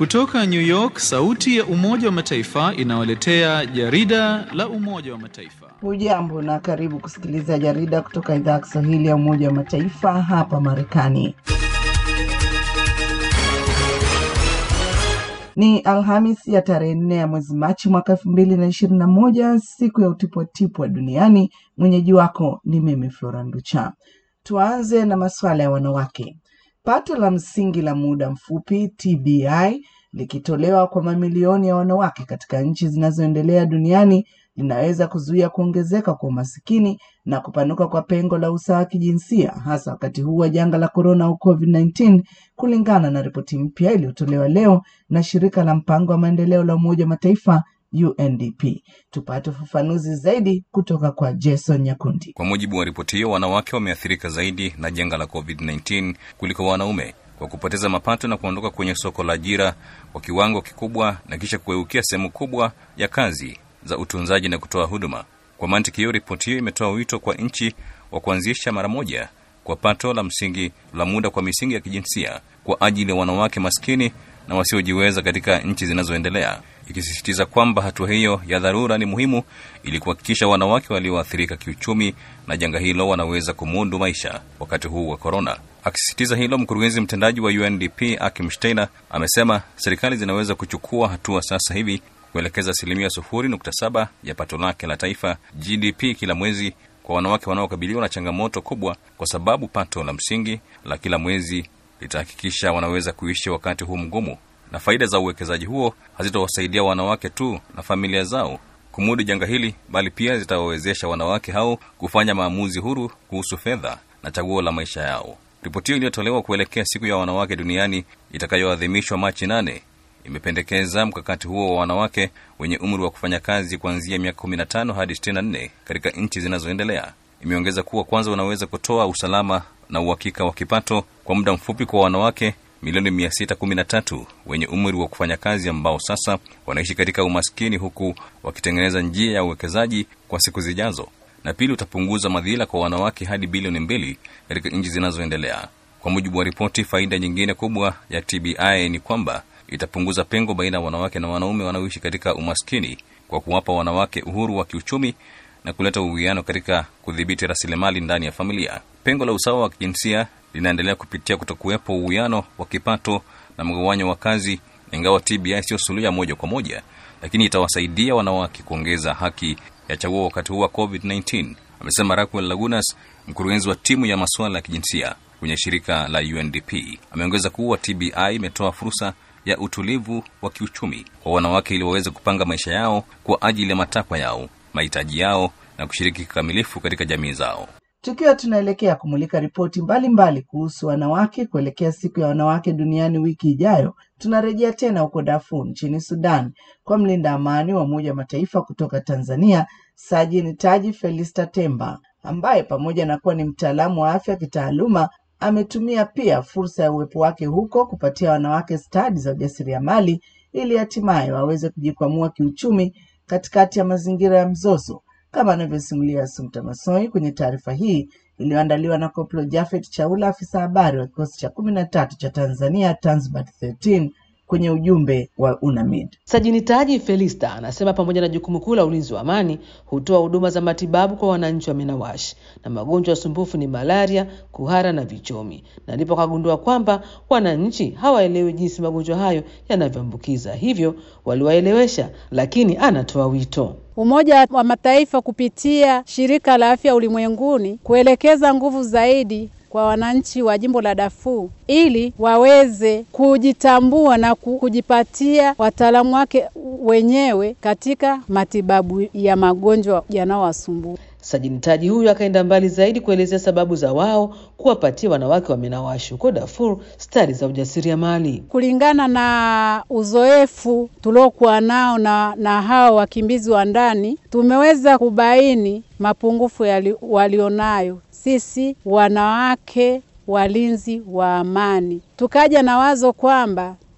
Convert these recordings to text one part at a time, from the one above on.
Kutoka New York, sauti ya Umoja wa Mataifa inawaletea jarida la Umoja wa Mataifa. Hujambo na karibu kusikiliza jarida kutoka idhaa ya Kiswahili ya Umoja wa Mataifa hapa Marekani. Ni Alhamis ya tarehe nne ya mwezi Machi mwaka elfu mbili na ishirini na moja, siku ya utipwatipwa duniani. Mwenyeji wako ni mimi Flora Nducha. Tuanze na masuala ya wanawake. Pato la msingi la muda mfupi TBI likitolewa kwa mamilioni ya wanawake katika nchi zinazoendelea duniani linaweza kuzuia kuongezeka kwa umasikini na kupanuka kwa pengo la usawa wa kijinsia hasa wakati huu wa janga la korona au COVID-19, kulingana na ripoti mpya iliyotolewa leo na shirika la mpango wa maendeleo la Umoja wa Mataifa UNDP. Tupate ufafanuzi zaidi kutoka kwa Jason Nyakundi. Kwa mujibu wa ripoti hiyo, wanawake wameathirika zaidi na janga la COVID-19 kuliko wanaume kwa kupoteza mapato na kuondoka kwenye soko la ajira kwa kiwango kikubwa na kisha kugeukia sehemu kubwa ya kazi za utunzaji na kutoa huduma. Kwa mantiki hiyo, ripoti hiyo imetoa wito kwa nchi wa kuanzisha mara moja kwa pato la msingi la muda kwa misingi ya kijinsia kwa ajili ya wanawake maskini na wasiojiweza katika nchi zinazoendelea, ikisisitiza kwamba hatua hiyo ya dharura ni muhimu ili kuhakikisha wanawake walioathirika kiuchumi na janga hilo wanaweza kumudu maisha wakati huu wa korona. Akisisitiza hilo, mkurugenzi mtendaji wa UNDP Akim Steiner amesema serikali zinaweza kuchukua hatua sasa hivi kuelekeza asilimia sufuri nukta saba ya pato lake la taifa GDP kila mwezi kwa wanawake wanaokabiliwa na changamoto kubwa, kwa sababu pato la msingi la kila mwezi litahakikisha wanaweza kuishi wakati huu mgumu, na faida za uwekezaji huo hazitawasaidia wanawake tu na familia zao kumudu janga hili, bali pia zitawawezesha wanawake hao kufanya maamuzi huru kuhusu fedha na chaguo la maisha yao. Ripoti hiyo iliyotolewa kuelekea siku ya wanawake duniani itakayoadhimishwa Machi nane imependekeza mkakati huo wa wanawake wenye umri wa kufanya kazi kuanzia miaka 15 hadi 64 katika nchi zinazoendelea. Imeongeza kuwa kwanza, unaweza kutoa usalama na uhakika wa kipato kwa muda mfupi kwa wanawake milioni 613 wenye umri wa kufanya kazi ambao sasa wanaishi katika umaskini, huku wakitengeneza njia ya uwekezaji kwa siku zijazo. Na pili, utapunguza madhila kwa wanawake hadi bilioni mbili katika nchi zinazoendelea. Kwa mujibu wa ripoti, faida nyingine kubwa ya TBI ni kwamba itapunguza pengo baina ya wanawake na wanaume wanaoishi katika umaskini kwa kuwapa wanawake uhuru wa kiuchumi na kuleta uwiano katika kudhibiti rasilimali ndani ya familia. Pengo la usawa wa kijinsia linaendelea kupitia kutokuwepo uwiano wa kipato na mgawanyo wa kazi. Ingawa TBI sio suluhu ya moja kwa moja, lakini itawasaidia wanawake kuongeza haki ya chaguo wakati huu wa COVID-19, amesema Raquel Lagunas, mkurugenzi wa timu ya masuala ya kijinsia kwenye shirika la UNDP. Ameongeza kuwa TBI imetoa fursa ya utulivu wa kiuchumi kwa wanawake ili waweze kupanga maisha yao kwa ajili ya matakwa yao, mahitaji yao na kushiriki kikamilifu katika jamii zao. Tukiwa tunaelekea kumulika ripoti mbalimbali kuhusu wanawake kuelekea siku ya wanawake duniani wiki ijayo, tunarejea tena huko Darfur nchini Sudan kwa mlinda amani wa Umoja wa Mataifa kutoka Tanzania, Sajini Taji Felista Temba, ambaye pamoja na kuwa ni mtaalamu wa afya kitaaluma ametumia pia fursa ya uwepo wake huko kupatia wanawake stadi za ujasiriamali ili hatimaye waweze kujikwamua kiuchumi katikati ya mazingira ya mzozo, kama anavyosimulia Sumta Masoi kwenye taarifa hii iliyoandaliwa na Koplo Jafet Chaula, afisa habari wa kikosi cha kumi na tatu cha Tanzania Tanzbat 13 kwenye ujumbe wa UNAMID. Sajini Taji Felista anasema pamoja na jukumu kuu la ulinzi wa amani, hutoa huduma za matibabu kwa wananchi wa Minawashi na magonjwa ya sumbufu ni malaria, kuhara na vichomi, na ndipo kagundua kwamba wananchi hawaelewi jinsi magonjwa hayo yanavyoambukiza, hivyo waliwaelewesha, lakini anatoa wito Umoja wa Mataifa kupitia Shirika la Afya Ulimwenguni kuelekeza nguvu zaidi kwa wananchi wa jimbo la Darfur ili waweze kujitambua na kujipatia wataalamu wake wenyewe katika matibabu ya magonjwa yanayowasumbua. Sajini Taji huyu akaenda mbali zaidi kuelezea sababu za wao kuwapatia wanawake wa Minawashi huko Darfur stadi za ujasiriamali. Kulingana na uzoefu tuliokuwa nao na, na hao wakimbizi wa ndani, tumeweza kubaini mapungufu yali, walionayo sisi wanawake walinzi wa amani. Tukaja na wazo kwamba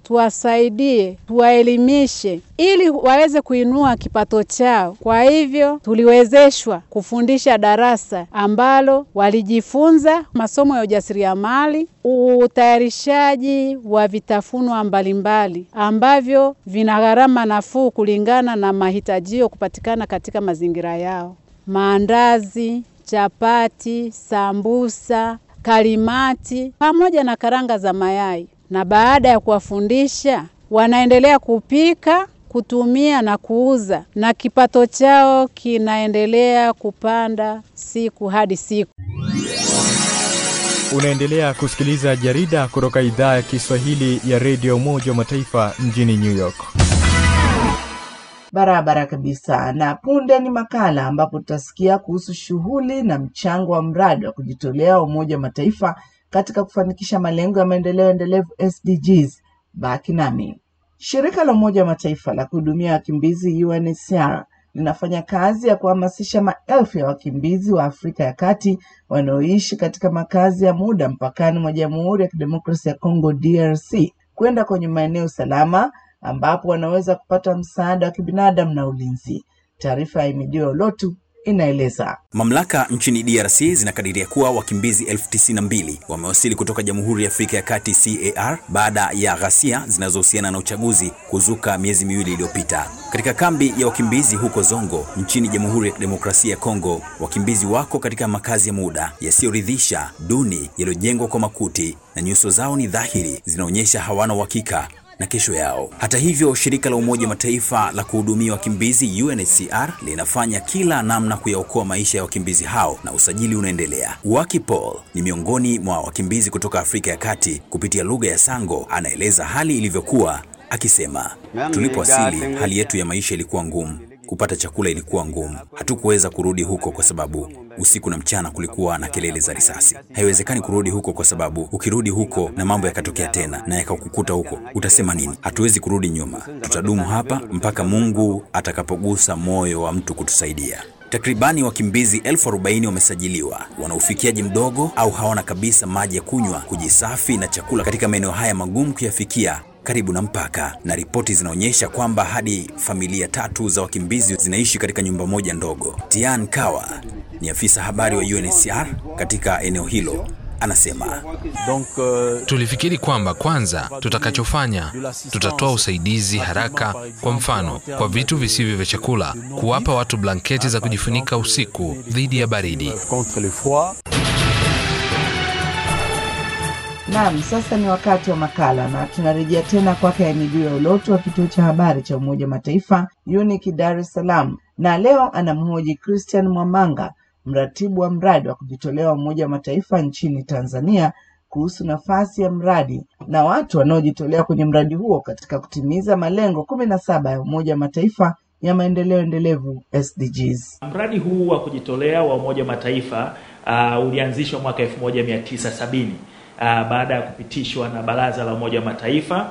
tuwasaidie, tuwaelimishe ili waweze kuinua kipato chao. Kwa hivyo tuliwezeshwa kufundisha darasa ambalo walijifunza masomo ya ujasiriamali, utayarishaji wa vitafunwa mbalimbali ambavyo vina gharama nafuu kulingana na mahitajio kupatikana katika mazingira yao: maandazi, chapati, sambusa, kalimati pamoja na karanga za mayai. Na baada ya kuwafundisha, wanaendelea kupika, kutumia na kuuza, na kipato chao kinaendelea kupanda siku hadi siku. Unaendelea kusikiliza jarida kutoka idhaa ya Kiswahili ya redio Umoja wa Mataifa mjini New York. Barabara kabisa. Na punde ni makala ambapo tutasikia kuhusu shughuli na mchango wa mradi wa kujitolea wa Umoja wa Mataifa katika kufanikisha malengo ya maendeleo endelevu SDGs. Baki nami. Shirika la Umoja wa Mataifa la kuhudumia wakimbizi UNHCR linafanya kazi ya kuhamasisha maelfu ya wakimbizi wa Afrika ya Kati wanaoishi katika makazi ya muda mpakani mwa Jamhuri ya Kidemokrasia ya Kongo DRC kwenda kwenye maeneo salama ambapo wanaweza kupata msaada wa kibinadamu na ulinzi. Taarifa ya Imidio Lotu inaeleza. Mamlaka nchini DRC zinakadiria kuwa wakimbizi elfu tisini na mbili wamewasili kutoka Jamhuri ya Afrika ya Kati CAR baada ya ghasia zinazohusiana na uchaguzi kuzuka miezi miwili iliyopita. Katika kambi ya wakimbizi huko Zongo nchini Jamhuri ya Kidemokrasia ya Kongo, wakimbizi wako katika makazi ya muda yasiyoridhisha, duni, yaliyojengwa kwa makuti na nyuso zao ni dhahiri zinaonyesha hawana uhakika na kesho yao. Hata hivyo, shirika la Umoja wa Mataifa la kuhudumia wakimbizi UNHCR linafanya kila namna kuyaokoa maisha ya wakimbizi hao na usajili unaendelea. Waki Paul ni miongoni mwa wakimbizi kutoka Afrika ya Kati. Kupitia lugha ya Sango anaeleza hali ilivyokuwa akisema, tulipowasili hali yetu ya maisha ilikuwa ngumu kupata chakula ilikuwa ngumu. Hatukuweza kurudi huko kwa sababu usiku na mchana kulikuwa na kelele za risasi. Haiwezekani kurudi huko kwa sababu ukirudi huko na mambo yakatokea tena na yakakukuta huko, utasema nini? Hatuwezi kurudi nyuma, tutadumu hapa mpaka Mungu atakapogusa moyo wa mtu kutusaidia. Takribani wakimbizi elfu arobaini wamesajiliwa, wana ufikiaji mdogo au hawana kabisa maji ya kunywa, kujisafi na chakula katika maeneo haya magumu kuyafikia karibu na mpaka, na ripoti zinaonyesha kwamba hadi familia tatu za wakimbizi zinaishi katika nyumba moja ndogo. Tian Kawa ni afisa habari wa UNHCR katika eneo hilo. Anasema tulifikiri kwamba kwanza tutakachofanya tutatoa usaidizi haraka, kwa mfano kwa vitu visivyo vya chakula, kuwapa watu blanketi za kujifunika usiku dhidi ya baridi. Naam, sasa ni wakati wa makala na tunarejea tena kwake Amidu ya Uloto wa kituo cha habari cha Umoja wa Mataifa UNIC Dar es Salaam, na leo anamhoji Christian Mwamanga, mratibu wa mradi wa kujitolea wa Umoja wa Mataifa nchini Tanzania kuhusu nafasi ya mradi na watu wanaojitolea kwenye mradi huo katika kutimiza malengo kumi na saba ya Umoja wa Mataifa ya maendeleo endelevu SDGs. Mradi huu wa kujitolea wa Umoja wa Mataifa uh, ulianzishwa mwaka 1970 uh, baada ya kupitishwa na Baraza la Umoja wa Mataifa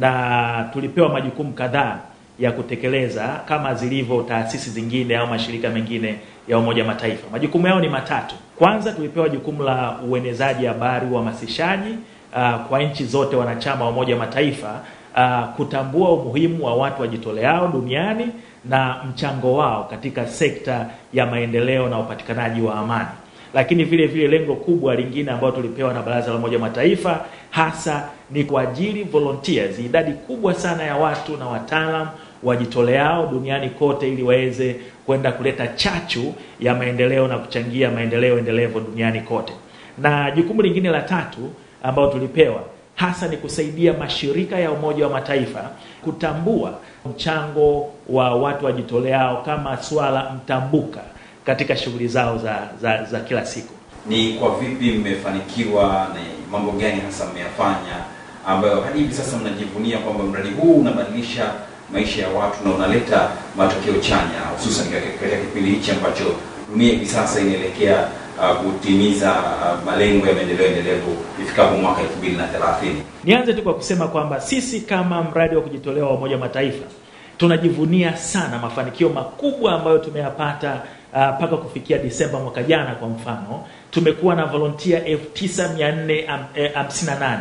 na tulipewa majukumu kadhaa ya kutekeleza kama zilivyo taasisi zingine au mashirika mengine ya Umoja wa Mataifa. Majukumu yao ni matatu. Kwanza, tulipewa jukumu la uenezaji habari, uhamasishaji uh, kwa nchi zote wanachama wa Umoja wa Mataifa uh, kutambua umuhimu wa watu wajitoleao duniani na mchango wao katika sekta ya maendeleo na upatikanaji wa amani lakini vile vile lengo kubwa lingine ambalo tulipewa na Baraza la Umoja wa Mataifa hasa ni kuajiri volunteers, idadi kubwa sana ya watu na wataalam wajitoleao duniani kote, ili waweze kwenda kuleta chachu ya maendeleo na kuchangia maendeleo endelevu duniani kote. Na jukumu lingine la tatu ambalo tulipewa hasa ni kusaidia mashirika ya Umoja wa Mataifa kutambua mchango wa watu wajitoleao kama swala mtambuka katika shughuli zao za, za, za kila siku. Ni kwa vipi mmefanikiwa na mambo gani hasa mmeyafanya ambayo hadi hivi sasa mnajivunia kwamba mradi huu unabadilisha maisha ya watu na unaleta matokeo chanya, hususan katika kipindi hichi ambacho dunia hivi sasa inaelekea uh, kutimiza uh, malengo ya maendeleo endelevu ifikapo mwaka 2030? Nianze tu kwa kusema kwamba sisi kama mradi wa kujitolea wa Umoja wa Mataifa tunajivunia sana mafanikio makubwa ambayo tumeyapata mpaka uh, kufikia Disemba mwaka jana. Kwa mfano, tumekuwa na volunteer 9458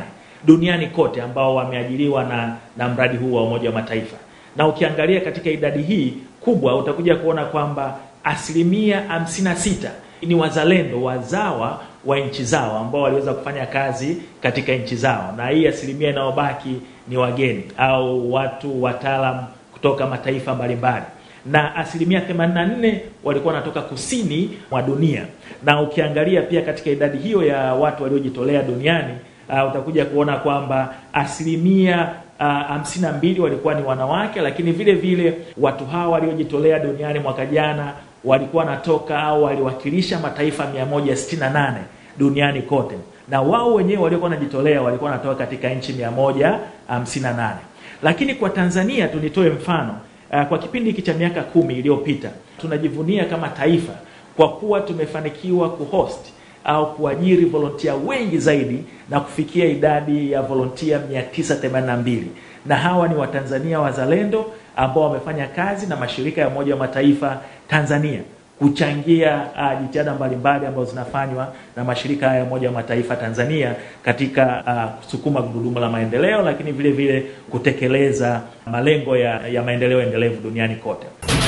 duniani kote ambao wameajiriwa na, na mradi huu wa Umoja wa Mataifa, na ukiangalia katika idadi hii kubwa utakuja kuona kwamba asilimia hamsini na sita ni wazalendo wazawa wa nchi zao ambao waliweza kufanya kazi katika nchi zao, na hii asilimia inayobaki ni wageni au watu wataalam kutoka mataifa mbalimbali na asilimia 84 walikuwa wanatoka kusini mwa dunia. Na ukiangalia pia katika idadi hiyo ya watu waliojitolea duniani uh, utakuja kuona kwamba asilimia hamsini uh, na mbili walikuwa ni wanawake, lakini vile vile watu hawa waliojitolea duniani mwaka jana walikuwa wanatoka au waliwakilisha mataifa 168 duniani kote, na wao wenyewe waliokuwa wanajitolea walikuwa wanatoka katika nchi 158. Lakini kwa Tanzania tunitoe mfano uh, kwa kipindi hiki cha miaka kumi iliyopita tunajivunia kama taifa kwa kuwa tumefanikiwa kuhost au kuajiri volontia wengi zaidi na kufikia idadi ya volontia 982 na hawa ni Watanzania wazalendo ambao wamefanya kazi na mashirika ya Umoja wa Mataifa Tanzania kuchangia uh, jitihada mbalimbali ambazo zinafanywa na mashirika haya ya Umoja wa Mataifa Tanzania katika uh, kusukuma gurudumu la maendeleo, lakini vile vile kutekeleza malengo ya, ya maendeleo endelevu duniani kote.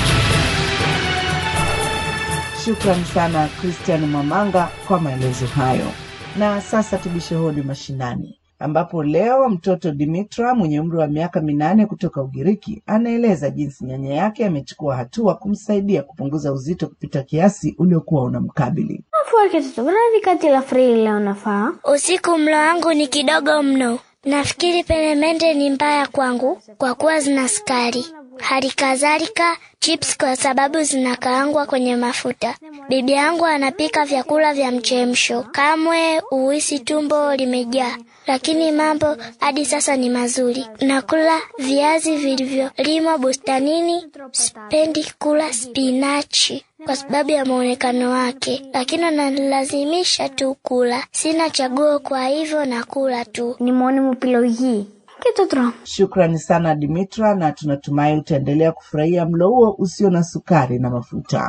Shukrani sana Christian Mwamanga kwa maelezo hayo. Na sasa tubishe hodi mashinani, ambapo leo mtoto Dimitra mwenye umri wa miaka minane kutoka Ugiriki anaeleza jinsi nyanya yake amechukua hatua kumsaidia kupunguza uzito kupita kiasi uliokuwa unamkabili. kati la frili leo nafaa Usiku mlo wangu ni kidogo mno. Nafikiri peremende ni mbaya kwangu kwa kuwa zina sukari. Hali kadhalika chips kwa sababu zinakaangwa kwenye mafuta. Bibi yangu anapika vyakula vya mchemsho, kamwe uhisi tumbo limejaa, lakini mambo hadi sasa ni mazuri. Nakula viazi vilivyolimwa bustanini. Sipendi kula spinachi kwa sababu ya muonekano wake, lakini analazimisha tu kula. Sina chaguo, kwa hivyo nakula tu. nimwone mupilo hii kitotro Shukrani sana Dimitra, na tunatumai utaendelea kufurahia mlo huo usio na sukari na mafuta.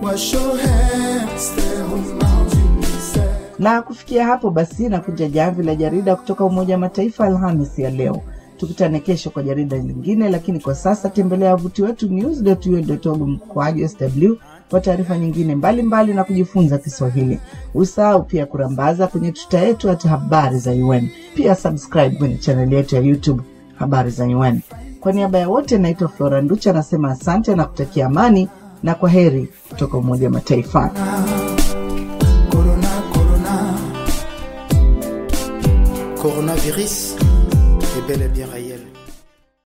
Na kufikia hapo basi, nakuja jamvi la jarida kutoka Umoja wa Mataifa Alhamisi ya leo. Tukutane kesho kwa jarida lingine, lakini kwa sasa tembelea wavuti wetu news.un.org mkoaji sw kwa taarifa nyingine mbalimbali mbali na kujifunza Kiswahili. Usahau pia kurambaza kwenye tuta yetu hata habari za UN. Pia subscribe kwenye chaneli yetu ya YouTube habari za UN. Kwa niaba ya wote, naitwa Flora Nducha, anasema asante na kutakia amani na kwa heri kutoka Umoja wa Mataifa. Coronavirus est bel et bien réel.